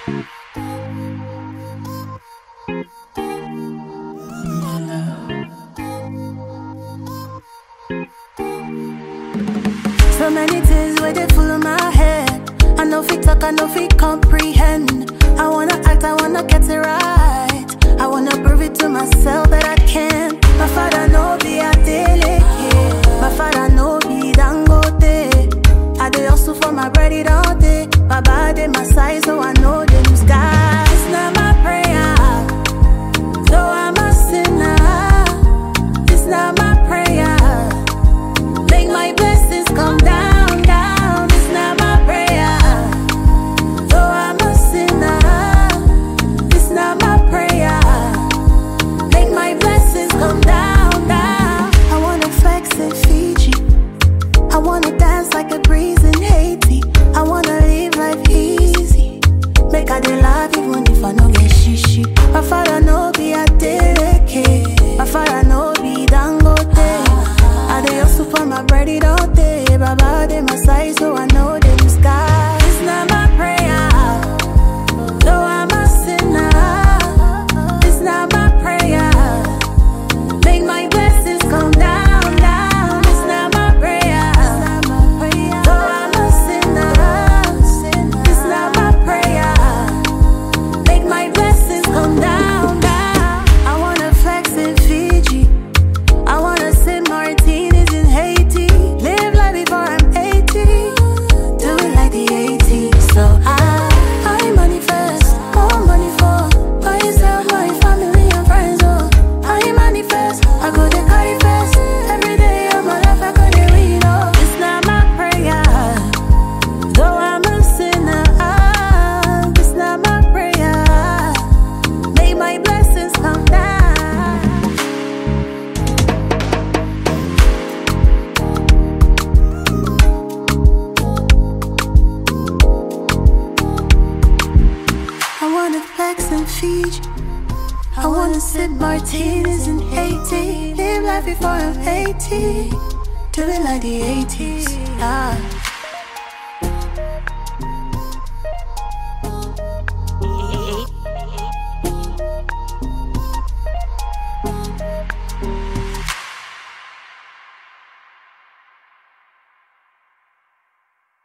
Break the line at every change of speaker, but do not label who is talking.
So many things where they full of my head. I know fit talk, I know fit comprehend. I wanna act, I wanna get it right. I wanna prove it to myself that I can. My father know be a delicate. My father know be dangote. I dey hustle for my bread it all day. Baba dey my side, so I know them skies. It's not my prayer, though I'm a sinner. It's not my prayer. Make my blessings come down, down. It's not my prayer. Though I'm a sinner, it's not my prayer. Make my blessings come down, down. I wanna flex in Fiji. I wanna dance like a breeze in Haiti. I wanna live life easy. Make I dey laugh even if I no get shishi. My father no be a delicate. My father no be dangote. I dey hustle for my bread it all day. Baba dey my side, so I know them skies. It's not my prayer, though I'm a sinner. It's not my prayer. Make my blessings come down, down. It's not my prayer, though I'm a sinner. It's not my prayer. Make my blessings come down, down. I wanna flex in Fiji. I wanna sip martinis in Haiti. Live life before I'm 80. Do it like the 80s. So I, I manifest more money for myself, my family and friends. Oh, I manifest. I go to carry fast every day of my life. I go to read. Oh, it's not my prayer. Though I'm a sinner, ah, it's not my prayer. May my blessings come down. I wanna flex in Fiji. I wanna sip martinis in Haiti. Live life before I'm 80. Do it like the 80s. Ah.